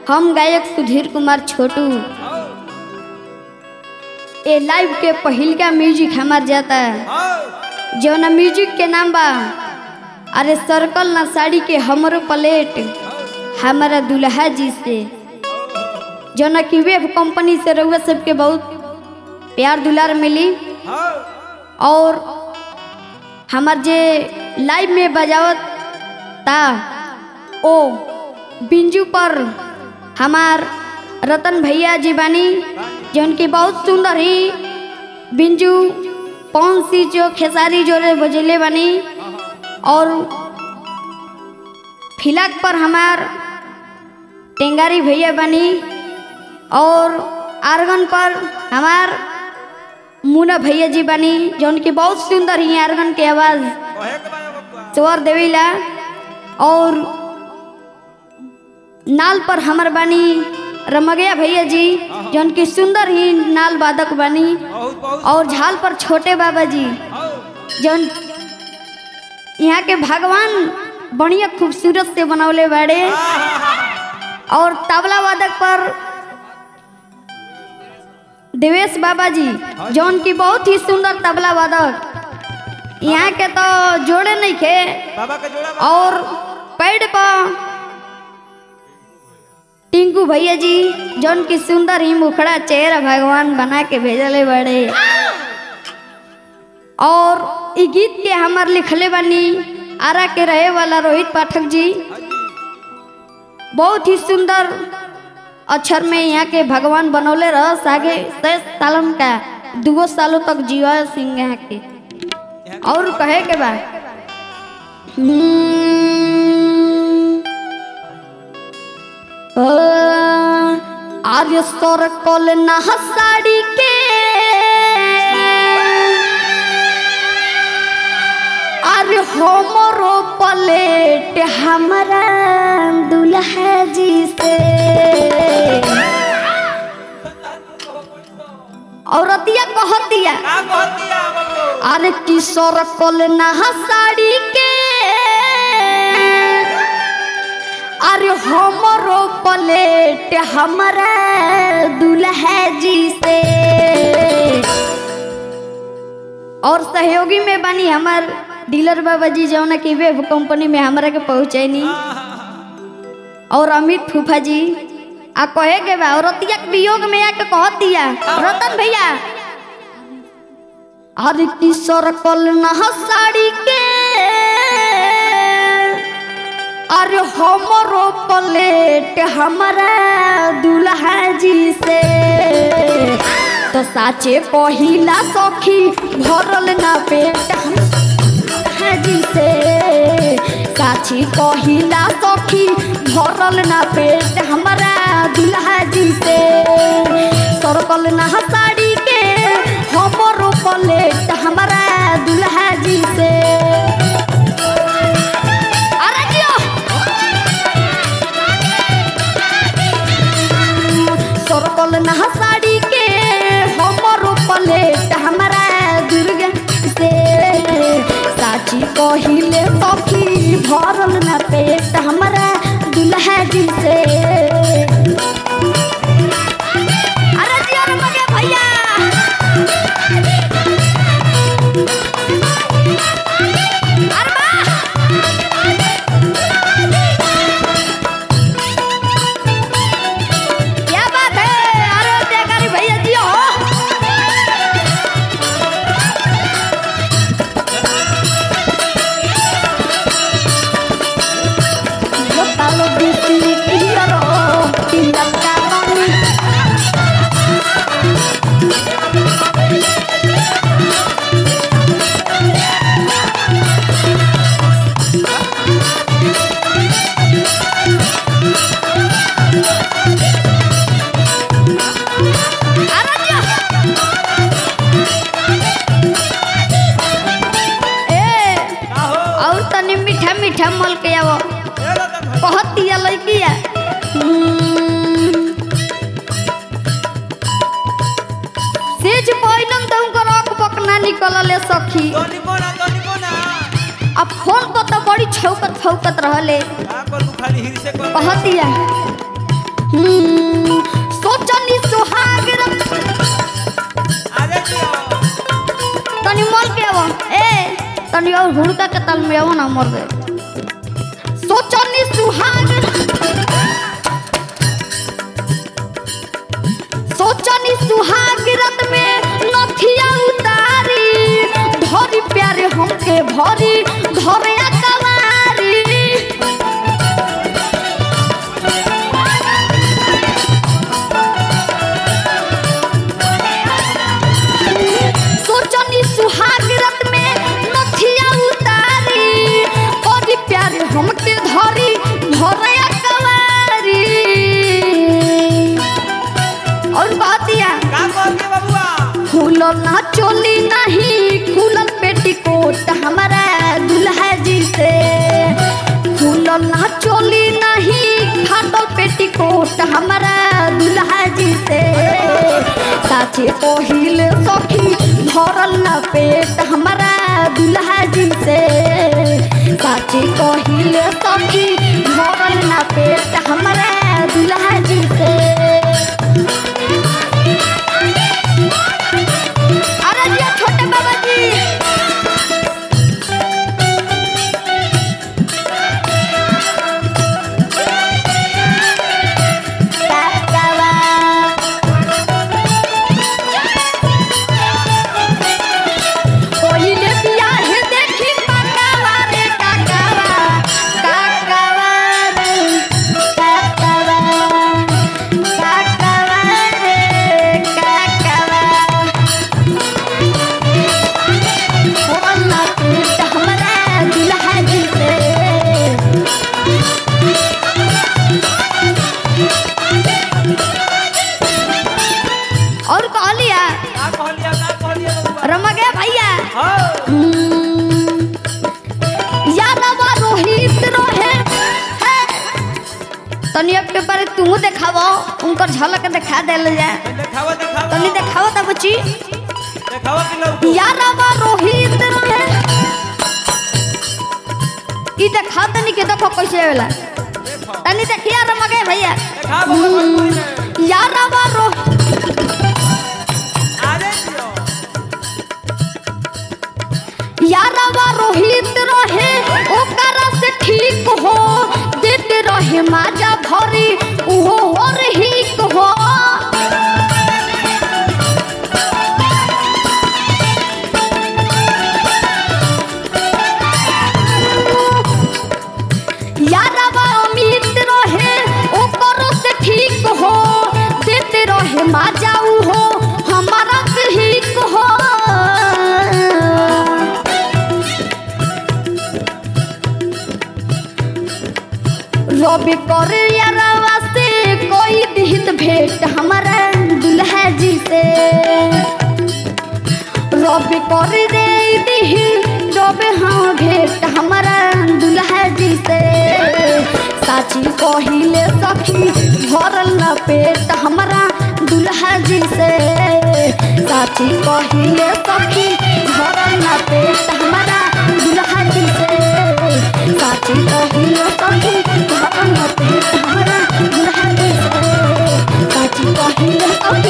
हम गायक सुधीर कुमार छोटू ए लाइव के पहिलका म्यूजिक हमार जाता है जौना म्यूजिक के नाम बा अरे सर्कल ना साड़ी के हमरो प्लेट हमारा दुल्हा जी से जौना की वेब कंपनी से रउआ सबके बहुत प्यार दुलार मिली और हमार जे लाइव में बजावत ता ओ बिंजू पर हमार रतन भैया जी बानी जौन की बहुत सुंदर ही बिंजू पौन सी जो खेसारी जोरे बजले बानी और फिलक पर हमार टेंगारी भैया बनी और आर्गन पर हमार मुना भैया जी बनी जौन की बहुत सुंदर ही आर्गन के आवाज़ स्वर देवीला और नाल पर हमर बानी रमगया भैया जी जौन की सुंदर ही नाल वादक बानी और झाल पर छोटे बाबा जी जौन यहाँ के भगवान बढ़िया खूबसूरत से बनौले बाड़े और तबला वादक पर देवेश बाबा जी जौन की बहुत ही सुंदर तबला वादक यहाँ के तो जोड़े नहीं खे बाबा का जोड़ा बा। और पेड़ पर टिंकू भैया जी जौन की सुंदर ही मुखड़ा चेहरा भगवान बना के भेजले बड़े और ई गीत के हमार लिखले बनी आरा के रहे वाला रोहित पाठक जी बहुत ही सुंदर अक्षर में यहाँ के भगवान बनौले रह आगे शेष सालन का दुगो सालों तक जीवा सिंह यहाँ के और कहे के बा आर्य स्वर कल ना साड़ी के अरे हमरो प्लेट हमारा दुल्हा जी से औरतिया कहतिया का कहती है बाबू? अरे किशोर कल नहा साड़ी के अरे हमरो प्लेट हमारा दुल्हा जी से और सहयोगी में बनी हमार डीलर बाबा जी जौन की वेब कंपनी में हमरा के पहुँचैनी और अमित फूफा जी आ कहे के बा औरतिया के वियोग में आके कह दिया रतन भैया अरे किशोर कल नहा साड़ी के अरे हमरो प्लेट हमारा दुल्हा जी से तो साचे पहिला सखी भरल ना पेट दुल्हा जी से साची पहिला सखी भरल ना पेट हमारा दुल्हा जी से सरकल ना साड़ी के हमरो प्लेट हमारा दुल्हा जी से अरे जियो सरकल ना साड़ी के हमरो प्लेट हमारा दुर्गा से साची कहिले सखी भरल ना पेट हमारा दुल्हा जी से अरे जियो रे मगे भैया अरे वाह क्या बात है अरे त्यागारी भैया जी हो बतालो बीती किलरो तिलका रानी अरे जियो ए का हो? और तनी मीठा मीठा मल के आवो ए रतन भाई। बहुत दिया लड़किया सेज पहिनम त उनकर आँख पकना निकलले सखी तोनी कोना, तोनी कोना। अब फोन को तो बड़ी छौकत फौकत रहले का करू खाली हिरसे कर कहतिया हम्म, सोचनी सुहाग रत अरे जियो तनी मोल के आवो ए तनी और हुड़का के तल में आवो ना मर दे सोचनी सुहाग सोचनी सुहाग रत में नथिया उतारी धरी प्यारे हमके भरी धरे कवारी सोचनी सुहाग रत में नथिया उतारी बड़ी प्यारे हमके धरी धरे कवारी और बात दिया का कह के बबुआ खुलल ना चोली नहीं खुलल पेटीकोट हमारा दुल्हा जी से खुलल ना चोली नहीं फाटल पेटीकोट हमारा दुल्हा जी से साचे पहिल सखी भरल ना पेट हमारा दुल्हा जी से साचे पहिल सखी भरल ना पेट हमारा दुल्हा जी से अरे जी छोटे बाबा जी काकावा कोइले बियाह देखी काकावा रे काकावा काकावा रे काकावा काकावा रे काकावा होला पेट हमरा दुल्हा जी से और कहलिया का कहलिया का कहलिया बबुआ रमगे भैया हाँ हम्म, यादवा रोहित रोहे हे। तनी अब के बारे तू देखावो उनकर झलक दिखा देल जाए देखावा देखावा तनी देखावो तब बच्ची देखावा कि लौटू यादवा रोहित रोहे ई देखा तनी के देखो कैसे होला देखो तनी देखिया रमगे भैया देखा बबुआ भोजपुरी में यादवा रो अरे जियो यादवा रोहित रोहे ओकरा से ठीक हो देते रहे माजा भरी उहो हो रही हो यादवा अमित रहे ओकरो से ठीक हो देते रहे माजा उहो हमारा ठीक हो रवि कर यारवा से कोई दिहित भेंट हमारा दुल्हा जी से रवि कर दे दिही रवि हाँ भेंट हमारा दुल्हा जी से साची कहिले सखी भरल न पेट हमारा दुल्हा जी से साची कहिले सखी भरल न पेट हमारा दुल्हा जी से साची कहिले सखी भरल न पेट हमारा दुल्हा जी से साची कहिले सखी